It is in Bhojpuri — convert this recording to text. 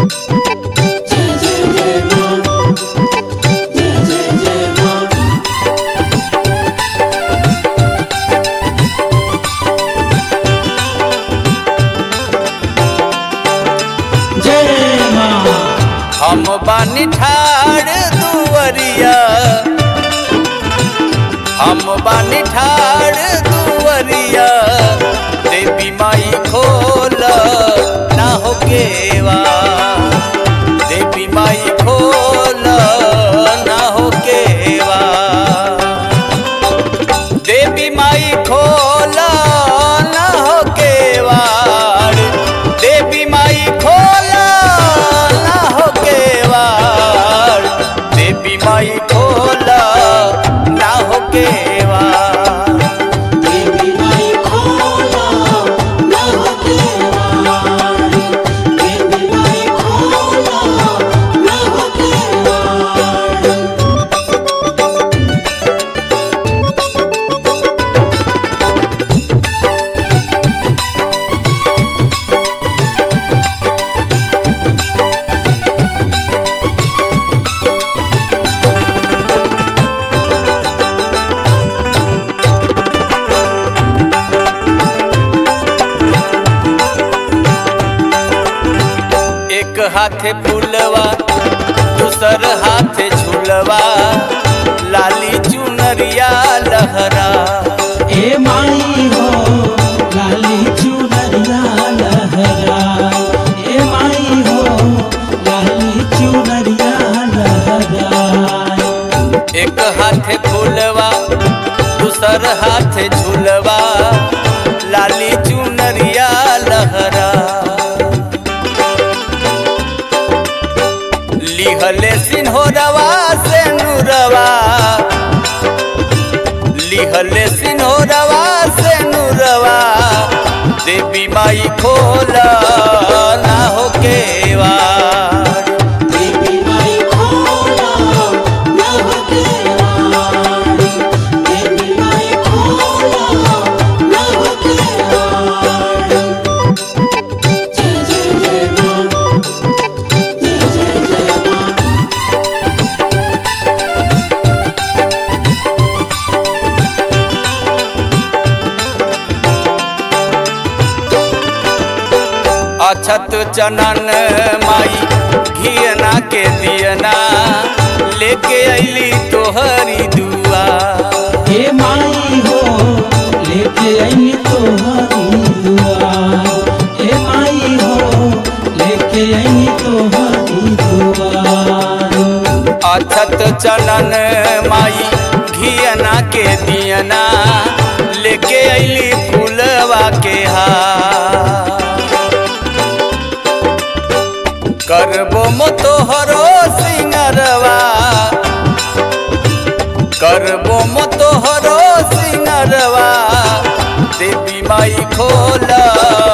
जय माँ हम बानी ठाड़ दुवरिया हम बानी ठाड़ दुवरिया देवी माई खोल ना हो केवा देवी माई खोल ना हो केवा देवी माई खोल ना हो केवाड़ देवी माई खोल ना हो केवाड़ देवी माई खोल ना हो केवाड़ देवी माई खोला ना हो केवाड़ देवी माई खोला ना हो केवाड़ एक हाथे फूलवा दूसर हाथे झूलवा लाली चुनरिया लहरा ए माई हो लाली चुनरिया लहरा ए माई हो लाली चुनरिया लहरा एक हाथे फूलवा दूसर हाथे झूलवा लाली चुनरिया लहरा लिहले सिन्होरवा से नूरवा लिहले सिन्होरवा से नूरवा देवी माई खोला ना हो केवाड़ देवी माई खोला ना हो केवाड़ देवी माई खोला ना हो केवाड़ जय जय जय माँ जय जय जय माँ अछत चनन माई घियना के दियना लेके अली तोहरी दुआ हे माई हो लेके आई तोहरी दुआ हे माई हो लेके आई तोहरी दुआ अछत चनन माई घियना के दियना लेके अली फूलवा के हार करबो मो तोहरो सिंगरवा करबो मो तोहरो सिंगरवा देवी माई खोला